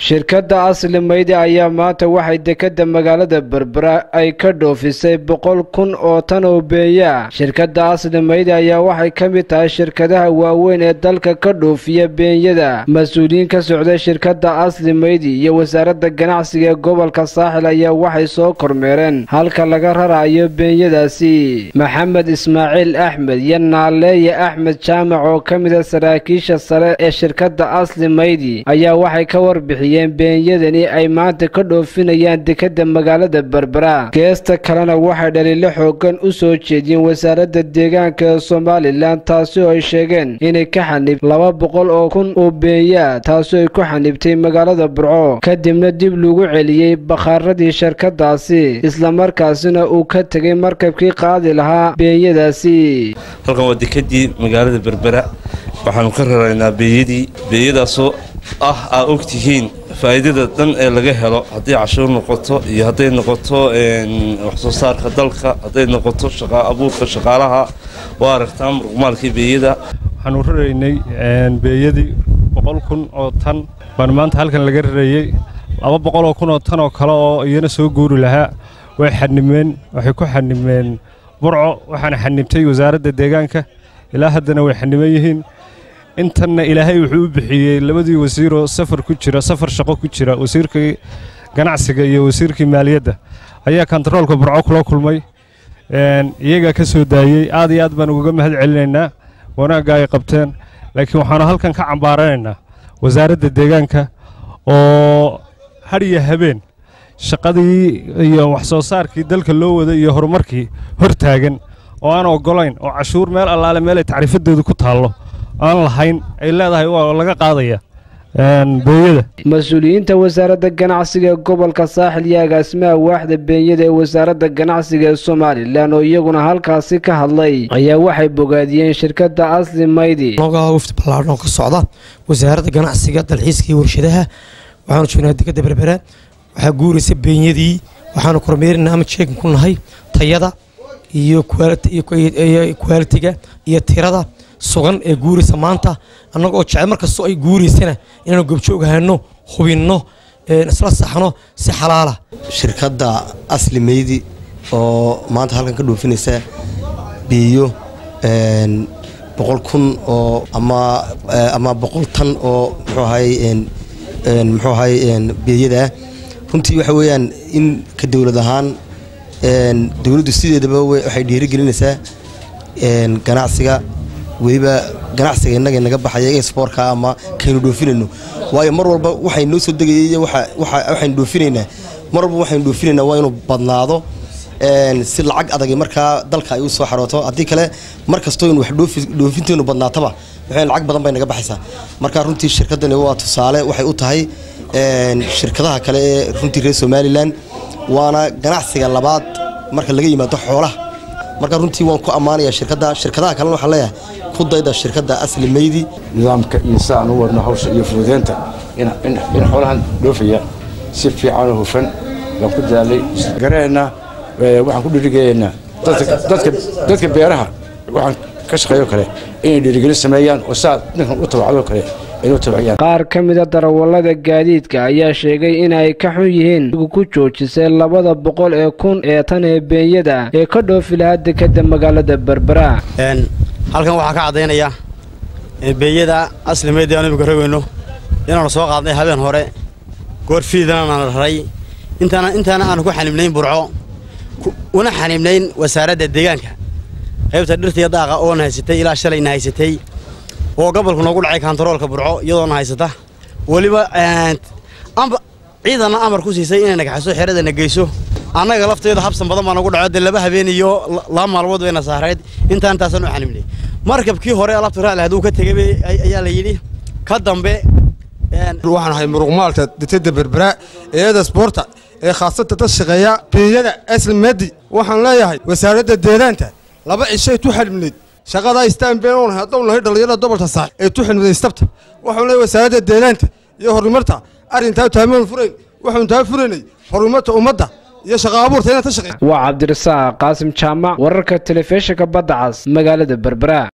shirkadda asli maydi ayaa maanta waxay dekadda magaalada berbera ay ka dhoofisay boqol kun oo tan oo beeya shirkadda asli maydi ayaa waxay ka mid tahay shirkadaha waaweyn ee dalka ka dhoofiya beenyada mas-uuliyiin ka socday shirkadda asli maydi iyo wasaaradda ganacsiga ee gobolka saaxil ayaa waxay soo kormeereen halka laga rarayo beenyadaasi maxamed ismaaciil axmed iyo naaleeye axmed jaamac oo ka mida saraakiisha sare ee shirkadda asli maydi ayaa waxay ka warbixiyeen beenyadani ay maanta ka dhoofinayaan dekadda magaalada berbera geesta kalena waxay dhaliilo xoogan u soo jeediyeen wasaaradda deegaanka ee somalilan taasi oo ay sheegeen inay ka xanib laba boqol oo kun oo beenya taasi ay ku xanibtay magaalada burco kadibna dib lagu celiyey bakhaaradii shirkadaasi islamarkaasina uu ka tegay markabkii qaadi lahaa beenyadaasi halkan waa dekadii magaalada berbera waxaanu ka raraynaa beeyadii beeyadaasoo ah aa og tihiin faa'iidada dhan ee laga helo hadday cashuur noqoto iyo hadday noqoto waxsoo saarka dalka hadday noqoto shaqa abuurka shaqaalaha waa aragtaa muruqmaalkii beeyada waxaanu raraynay beeyadii boqol kun oo tan baan maanta halkan laga rarayey laba boqol oo kun oo tan oo kale oo iyana soo guuri lahaa way xanimeen waxay ku xanimeen burco waxaana xanibtay wasaaradda deegaanka ilaa haddana way xaniman yihiin intanna ilaahay wuxuu u bixiyey labadii wasiiroo safar ku jira safar shaqo ku jira wasiirkii ganacsiga iyo wasiirkii maaliyadda ayaa kontaroolka burco kula kulmay iyagaa ka soo daayey aad iyo aad baan ugaga mahad celinaynaa wanaagga ay qabteen laakiin waxaanu halkan ka cambaaranaynaa wasaaradda deegaanka oo hadhiya habeen shaqadii iyo wax soo saarkii dalka loo waday iyo horumarkii hor taagan oo aan oggolayn oo cashuur meel allaale meel ay tacriifadeedu ku taallo aan lahayn ay leedahay waa laga qaadaya beenyada mas-uuliyiinta wasaaradda ganacsiga ee gobolka saaxil iyo agaasimaha waaxda beenyada ee wasaaradda ganacsiga ee somalilan oo iyaguna halkaasi ka hadlay ayaa waxay bogaadiyeen shirkadda asli maydi noogaa wafdi ballaadhan oo ka socda wasaaradda ganacsiga dalxiiska iyo warshadaha waxaanu joognaa dekadda berbera waxaa guuraysa beenyadii waxaanu kormeerinaa ama jeegin ku nahay tayada iyo kwaalitiga iyo tirada sugan ee guuraysa maanta annaga oo jecel markastoo ay guuraysana inaanu gobjoog ahano hubinno isla saxno si xalaala shirkadda asli meydi oo maanta halkan ka dhoofinaysa biyo boqol kun oo ama boqol tan oo muxuu ahay muxuu ahay beeyadaa runtii waxa weeyaan in ka dowlad ahaan dowladdu sideedaba waxay dhiirigelinaysaa ganacsiga weliba ganacsiga innaga naga baxaya exportka ama kaynu dhoofinayno waayo mar walba waxay noo soo degayay waxaynu dhoofinaynaa mar walba waxaynu dhoofinaynaa waa inuu badnaado si lacag adagi markaa dalka ay u soo xarooto haddii kale mar kastoo in wax dhoofinteenu badnaataba waxay lacag badan bay naga baxaysaa marka runtii shirkaddani waa tusaale waxay u tahay shirkadaha kale ee runtii reer somalilan waana ganacsiga labaad marka laga yimaado xoolaha marka runtii waan ku ammaanaya shirkadda shirkadaha kalena waxaan leeyahay ku dayda shirkadda asli meydi nidaamka iyo si aan u wadno hawsha iyo fududeynta in xoolahan dhoofaya si fiican oo hufan baan ku daalay gareenna waxaan ku dhiirigeeyaynaa dadka beeraha waxaan ka shaqeeyo kale inay dhiirigelin sameeyaan oo saa ninkan u tabacdoo kale qaar ka mida darawallada gaadiidka ayaa sheegay in ay ka xun yihiin ku joojisay labada boqol ee kun ee tan ee beenyada ee ka dhoofi lahaa dekadda magaalada berbera halkan waxaa ka caddaynaya beeyada asli meydii aanu imika rogayno inaanu soo qaadnay habeen hore goor fiidana nala raray intaana aanu ku xanibnayn burco una xanibnayn wasaaradda deegaanka qaybta dhirtaiyo daaqa oona haysatay ilaa shalayna haysatay oo gobolku noogu dhacay kontaroolka burco iyadoona haysata weliba ciidanna amar ku siisay inay nagaxaso xeradana geyso annaga lafteeda habsan badan baa nagu dhaco dee laba habeen iyo laba maalmood bayna saarayd intaan intaasaan u xanibnay markabkii hore alabta raali hadduu ka tegay ayaa la yidhi ka dambe waxaan ahay muruqmaalka deteda berbera eeda sboorta ee khaasata dad shaqeeya beeyada aslimadi waxaan leeyahay wasaaradda deegaanka laba cishay tu xanibnayd shaqadaa istaanbeen oon haddowna nahay dhallinyarada gobolka saax ee tu xilmiday istabta waxaan leeyahay wasaaradda deegaanka iyo horumarta arrintaa taamaan furayn waxaanu taa furaynay horumarta ummadda iyo shaqa abuurta inaad ta shaqeyso waa cabdirasaaq qaasim jaamac wararka telefishinka badda cas magaalada berbera